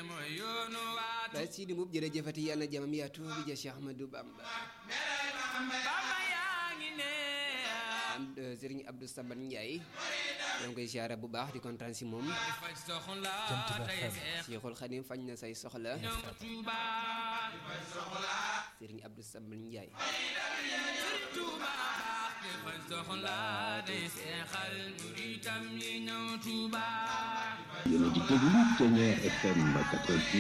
mooy yoonu waatu Baye Sidi Mbuub jërëjëfati yàlla na jamam yaatu bi ja Cheikh Ahmadou Bamba Bamba yaa ngi ne am Serigne Abdou Saban Ndiaye ñoo ngi koy siyaare bu baax di kontaan si moom di faj soxla tey seex Cheikhul Khadim fañ na say soxla ñëw Tuuba Serigne Abdou Saban Ndiaye Sëriñ Tuuba baax di faj soxla tey seexal muritam yi ñëw Tuuba yéen a ngi déglu Thiéniere FM 88